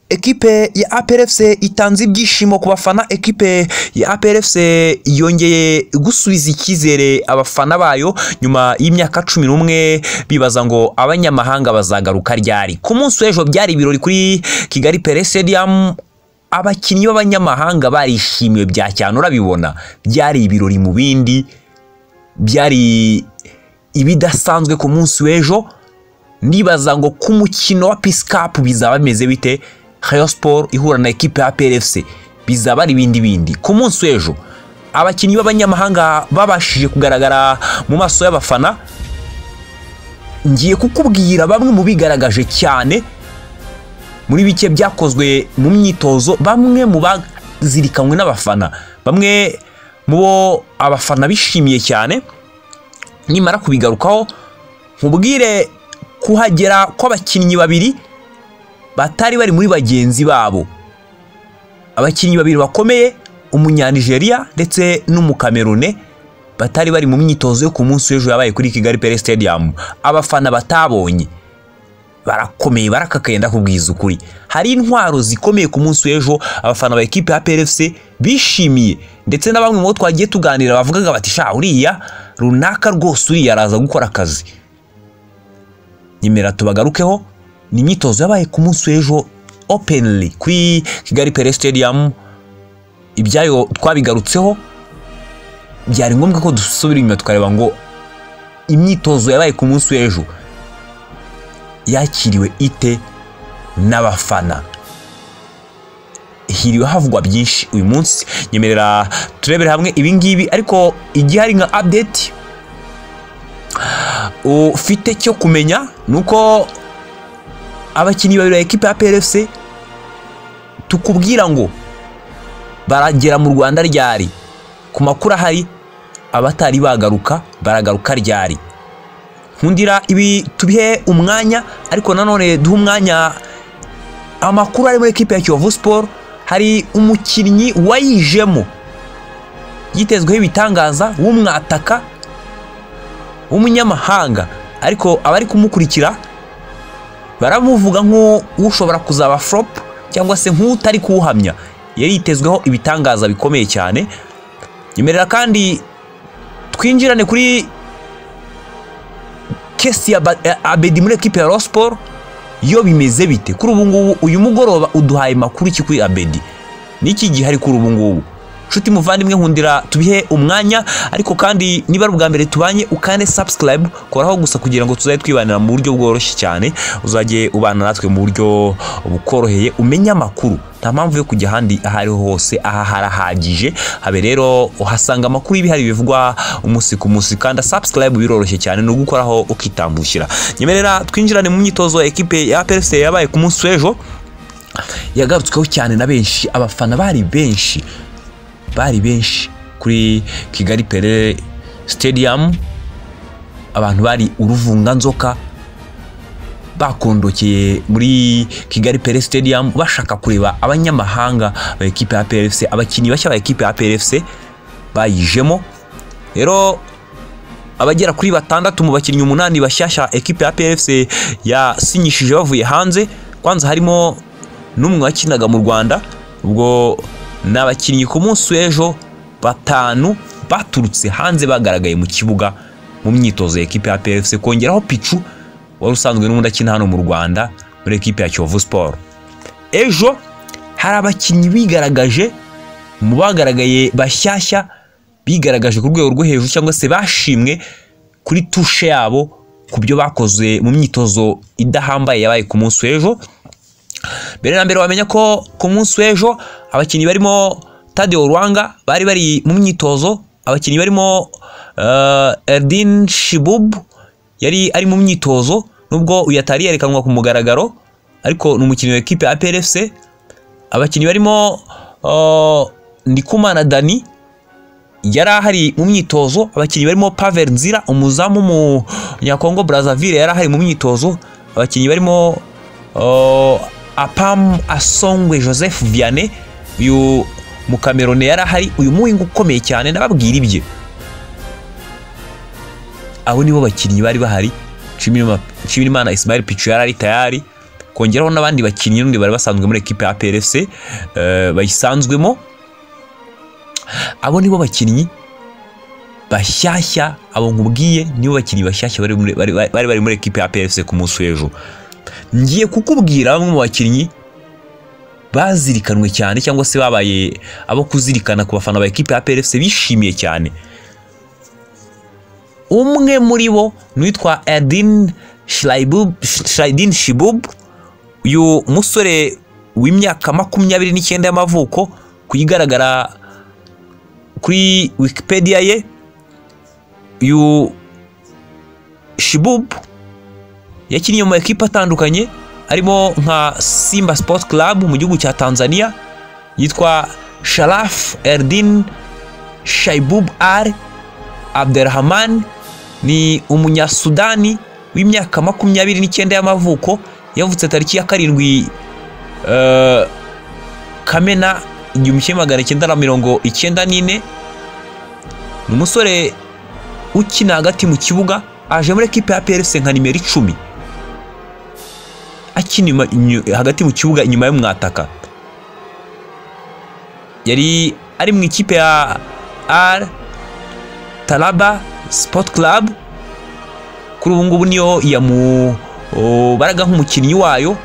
Ekipe ya APRFC itanze ibyishimo ku bafana ekipe ya APRFC yongeye gusubiza icyizere abafana bayo nyuma y'imyaka cumi n'umwe bibaza ngo abanyamahanga bazagaruka ryari ku munsi w'ejo byari ibirori kuri Kigali Pele Stadium abakinnyi b'abanyamahanga barishimiwe bya cyane urabibona byari ibirori mu bindi byari ibidasanzwe ku munsi w'ejo ndibaza ngo ku mukino wa pisikapu bizaba bimeze bite Rayon Sport ihura na ekipe ya PLFC bizaba ari ibindi bindi ku munsi w'ejo abakinnyi b'abanyamahanga babashije kugaragara mu maso y'abafana ngiye kukubwira bamwe mu bigaragaje cyane muri bike byakozwe mu myitozo bamwe mu bazirikanywe n'abafana bamwe mu bo abafana bishimiye cyane nimara kubigarukaho nkubwire kuhagera kw'abakinnyi babiri batari bari muri bagenzi babo abakinnyi babiri bakomeye umunyanigeriya ndetse n'umukamerune batari bari mu myitozo yo ku munsi w'ejo yabaye kuri kigali pele stadium abafana batabonye barakomeye barakakaye ndakubwiza ukuri hari intwaro zikomeye ku munsi w'ejo abafana ba ekipe ya PLFC bishimiye ndetse na bamwe mu bo twagiye tuganira bavugaga bati sha uriya runaka rwose uriya araza gukora akazi nyemera tubagarukeho ni imyitozo yabaye ku munsi w'ejo openly kuri kigali pele stadium ibyayo twabigarutseho byari ngombwa ko dusubira inyuma tukareba ngo imyitozo yabaye ku munsi w'ejo yakiriwe ite n'abafana hiriwe havugwa byinshi uyu munsi nyemerera turebere hamwe ibingibi ariko igihe hari nka update ufite cyo kumenya ni uko abakinnyi babiri ba ekipa ya PLFC tukubwira ngo baragera mu Rwanda ryari ku makuru ahari abatari bagaruka baragaruka ryari nkundira ibi tubihe umwanya ariko nanone duhe umwanya amakuru ari muri ekipa ya Kiyovu Sport hari umukinnyi wayijemo yitezweho ibitangaza w'umwataka w'umunyamahanga ariko abari kumukurikira baramuvuga nk'ushobora kuzaba flop cyangwa se nk'utari kuwuhamya yari yitezweho ibitangaza bikomeye cyane nyemerera kandi twinjirane kuri kesi ya abedi muri ekipe ya rosiporo yo bimeze bite kuri ubu ngubu uyu mugoroba uduhaye makuru iki kuri abedi n'iki gihe ari kuri ubu ngubu nshuti muvandimwe nkundira tubihe umwanya ariko kandi niba ari ubwa mbere tubanye ukande subscribe koraho gusa kugira ngo tuzajye twibanira mu buryo bworoshye cyane uzajye ubana natwe mu buryo bukoroheye umenye amakuru nta mpamvu yo kujya ahandi aho ariho hose aha harahagije habe rero uhasanga amakuru y'ibihari bivugwa umunsi ku munsi kandi subscribe biroroshye cyane ni ugukoraho ukitambukira nyemerera twinjirane mu myitozo ya ekipe ya PFC yabaye ku munsi w'ejo yagarutsweho cyane na benshi abafana bari benshi bari benshi kuri kigali pele stadium abantu bari uruvunganzoka bakondokeye muri kigali pele stadium bashaka kureba abanyamahanga ba ekipe ya plfc abakinnyi bashya ba ekipe ya plfc bayijemo rero abagera kuri batandatu mu bakinnyi umunani bashyashya ekipe ya plfc yasinyishije bavuye hanze kwanza harimo n'umwe wakinaga mu rwanda ubwo ni abakinnyi ku munsi w'ejo batanu baturutse hanze bagaragaye mu kibuga mu myitozo ya ekipe ya PFC kongeraho picu wari usanzwe n'ubundi akina hano mu Rwanda muri ekipe ya Kiyovu Sport ejo hari abakinnyi bigaragaje mu bagaragaye bashyashya bigaragaje ku rwego rwo hejuru cyangwa se bashimwe kuri tushe yabo ku byo bakoze mu myitozo idahambaye yabaye ku munsi w'ejo mbere na mbere wamenya ko ku munsi w'ejo abakinnyi barimo tadeo rwanga bari bari mu myitozo abakinnyi barimo Erdin shibubu yari ari mu myitozo nubwo uyu atari yerekanwa ku mugaragaro ariko ni umukinnyi wa ekipe ya PLFC abakinnyi barimo ndikumana dani yari ahari mu myitozo abakinnyi barimo pavel nzira umuzamu w'umunyakongo brazzaville yari ahari mu myitozo abakinnyi barimo apamu asongwe joseph vianney uyu mukamerone yari ahari uyu muhinga ukomeye cyane nababwira ibye abo nibo bakinnyi bari bahari nshimirimana ismail picu yari ari tayari hakongeraho n'abandi bakinnyi n'undi bari basanzwe muri ekipe ya APRFC eh, bayisanzwemo abo nibo bakinnyi bashyashya abo nkubwiye nibo bakinnyi bashyashya bari muri- bari- bari bari muri ekipe ya APRFC ku munsi w'ejo ngiye kukubwira bamwe mu bakinnyi bazirikanwe cyane cyangwa se babaye abo kuzirikana ku bafana ba ekipe ya APRFC bishimiye cyane umwe muri bo ni uwitwa Edin Shraibub- Shraidin Shibub uyu musore w'imyaka makumyabiri n'icyenda y'amavuko ku igaragara kuri Wikipedia ye uyu Shibub yakinnye mu makipe atandukanye arimo nka Simba Sports Club mu gihugu cya Tanzania yitwa Sharaf Erdin Shaibub Ar Abderrahman ni umunyasudani w'imyaka makumyabiri n'icyenda y'amavuko yavutse tariki ya karindwi eh, kamena igihumbi kimwe magana cyenda na mirongo icyenda n'ine ni umusore ukina hagati mu kibuga aje muri ekipe ya PRC nka nimero icumi akina inyuma- inyu- hagati mu kibuga inyuma y'umwataka yari ari mu ikipe ya R Taraba Sport Club kuri ubu ngubu niyo yamubaraga nk'umukinnyi wayo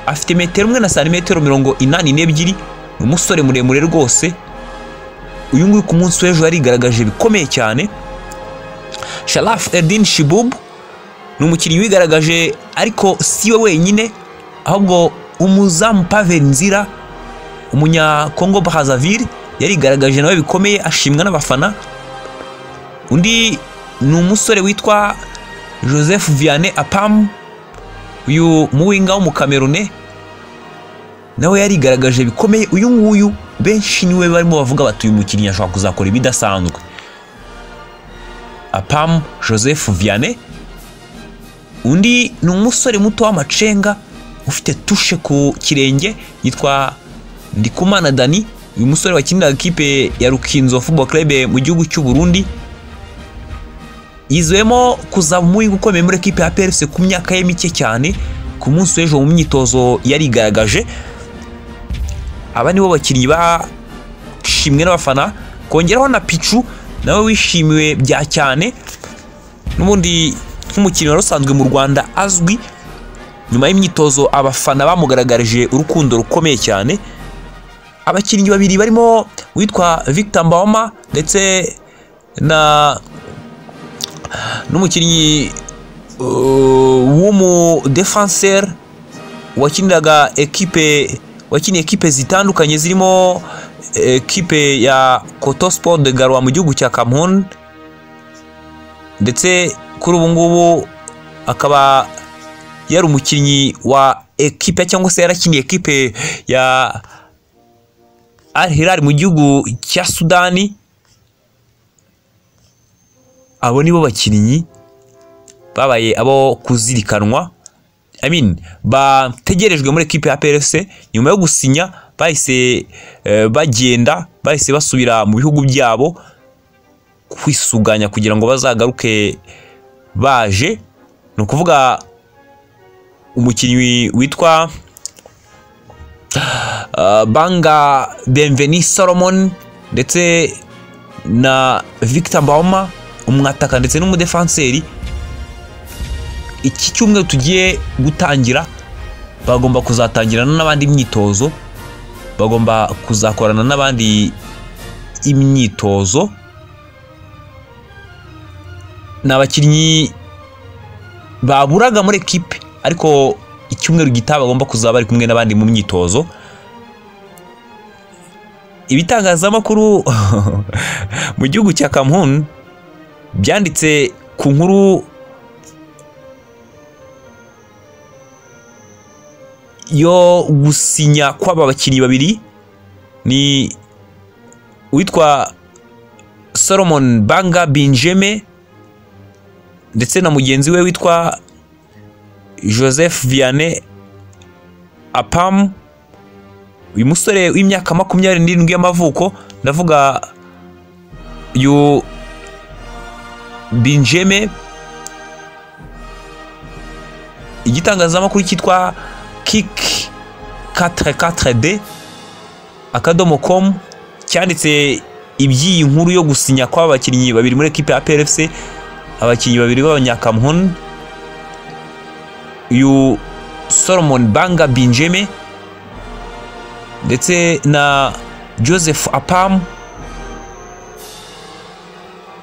afite metero umwe na santimetero mirongo inani n'ebyiri ni umusore muremure rwose uyu nguyu ku munsi w'ejo yarigaragaje bikomeye cyane Sharaf Eldin Shibub ni umukinnyi wigaragaje ariko si we wenyine ahubwo umuzamu Pavel Nzira umunya Congo Brazzaville yarigaragaje nawe bikomeye ashimwa n'abafana undi ni umusore witwa Joseph Vianney Apam uyu muwinga w'umukamerune nawe yarigaragaje bikomeye uyu nguyu benshi niwe barimo bavuga bati uyu mukinnyi ashobora kuzakora ibidasanzwe Apam Joseph Vianney undi ni umusore muto w'amacenga ufite tushe ku kirenge yitwa Ndikumana Dani uyu musore wakiniraga ikipe ya Rukinzo Football Club mu gihugu cy'u Burundi yizwemo kuza muri gukomeye muri ekipe ya PRC ku myaka ye mike cyane ku munsi w'ejo mu myitozo yarigaragaje aba nibo bakinnyi bashimwe n'abafana kongeraho na Pichu nawe wishimiwe bya cyane n'ubundi nk'umukinnyi wari usanzwe mu Rwanda azwi nyuma y'imyitozo abafana bamugaragarije urukundo rukomeye cyane abakinnyi babiri barimo uwitwa Victor Mbawoma ndetse na n'umukinnyi uh, w'umudefenseur wakiniraga ekipe wakiniye ekipe zitandukanye zirimo ekipe ya Coto Sport de Garoua mu gihugu cya Cameroon ndetse kuri ubu ngubu akaba yari umukinnyi wa ekipe cyangwa se yarakiniye ekipe ya Al Hilal mu gihugu cya Sudani abo nibo bakinnyi babaye abo kuzirikanwa I mean, bategerejwe muri ekipe ya PRC nyuma yo gusinya bahise eh, bagenda bahise basubira mu bihugu byabo kwisuganya kugira ngo bazagaruke baje ni ukuvuga umukinnyi witwa ah, Banga Bienveni Solomon ndetse na Victor Mbawoma umwataka ndetse n'umudefanseri iki cyumweru tugiye gutangira bagomba kuzatangirana n'abandi imyitozo bagomba kuzakorana n'abandi imyitozo ni abakinnyi baburaga muri ekipe ariko icyumweru gitaha bagomba kuzaba bari kumwe n'abandi mu myitozo ibitangazamakuru mu gihugu cya Cameroon byanditse ku nkuru yo gusinya kw'aba bakinnyi babiri ni uwitwa Solomon Banga Benjamin ndetse na mugenzi we witwa Joseph Vianney Apam uyu musore w'imyaka makumyabiri n'irindwi y'amavuko ndavuga uyu Benjamin igitangazamakuru cyitwa kiki 4 akadomo komu cyanditse iby'iyi nkuru yo gusinya kw'aba bakinnyi babiri muri ekipe ya PRFC abakinnyi babiri b'abanyakamuhun yu Solomon Banga Binjeme ndetse na Joseph Apam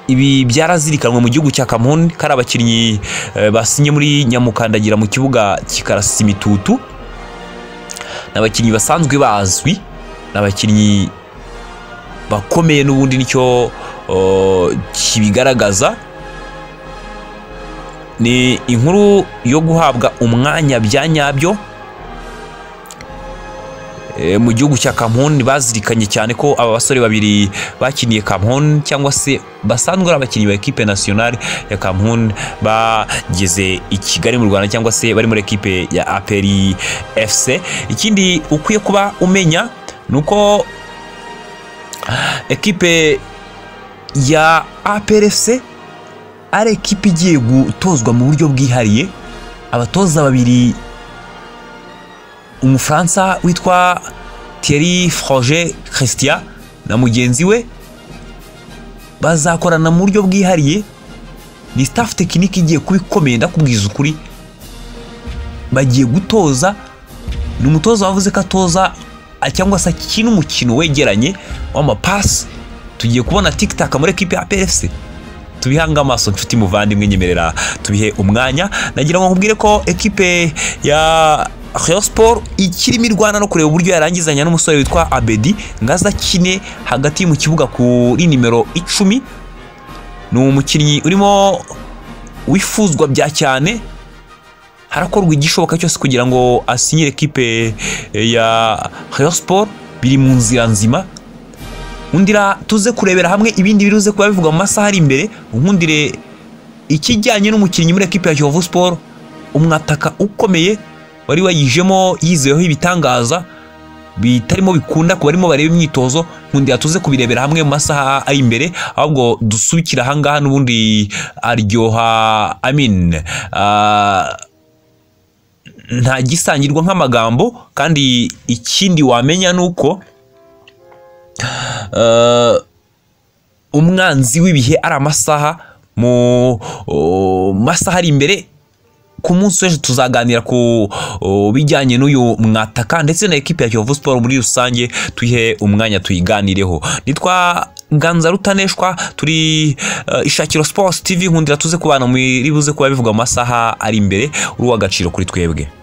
ibi byarazirikanwe mu gihugu cya Kamerun kari abakinnyi eh, basinye muri nyamukandagira mu kibuga kikarasisa imitutu ni abakinnyi basanzwe bazwi ni abakinnyi bakomeye n'ubundi nicyo oh, kibigaragaza ni inkuru yo guhabwa umwanya bya nyabyo Eh, mu gihugu cya Cameroon bazirikanye cyane ko aba basore babiri bakiniye Cameroon cyangwa se basanzwe ari abakinnyi ba ekipe nationale ya Cameroon bageze i Kigali mu Rwanda cyangwa se bari muri ekipe ya APR FC ikindi ukwiye kuba umenya ni uko ekipe ya APR FC ari ekipe igiye gutozwa mu buryo bwihariye abatoza babiri umufaransa witwa Thierry Froger Christian na mugenzi we bazakorana mu buryo bwihariye ni staff tekinike igiye kuba ikomeye ndakubwiza ukuri bagiye gutoza ni umutoza wavuze ko atoza a- cyangwa se akina umukino wegeranye w'amapasi tugiye kubona tikitaka muri ekipe ya PFC tubihange amaso nshuti muvandimwe nyemerera tubihe umwanya nagira ngo nkubwire ko ekipe ya Rayon Sport ikirimo irwana no kureba uburyo yarangizanya n'umusore witwa Abedi ngaza kine hagati mu kibuga kuri nimero icumi ni umukinnyi urimo wifuzwa bya cyane harakorwa igishoboka cyose kugira ngo asinyire ekipe ya Rayon Sport biri mu nzira nzima nkundira tuze kurebera hamwe ibindi biruze kuba bivugwa mu masaha ari imbere nkundire ikijyanye n'umukinnyi muri ekipe ya Kiyovu Sport umwataka ukomeye wari wayijemo yizeweho ibitangaza bitarimo bikunda ku barimo bareba imyitozo nkundira tuze kubirebera hamwe mu masaha ari imbere ahubwo dusukira ahangaha n'ubundi aryoha amin Ah, nta gisangirwa nk'amagambo kandi ikindi wamenya ni uko Eh, umwanzi w'ibihe ari amasaha mu oh, masaha ari imbere ku munsi w'ejo tuzaganira ku oh, bijyanye n'uyu mwataka ndetse na ekipe ya Kiyovu Sport muri rusange tuyihe umwanya tuyiganireho nitwa Ganza Rutaneshwa turi eh, Ishakiro Sports TV nkundira tuze kubana muri buze kuba bivuga mu masaha ari imbere uri uw'agaciro kuri twebwe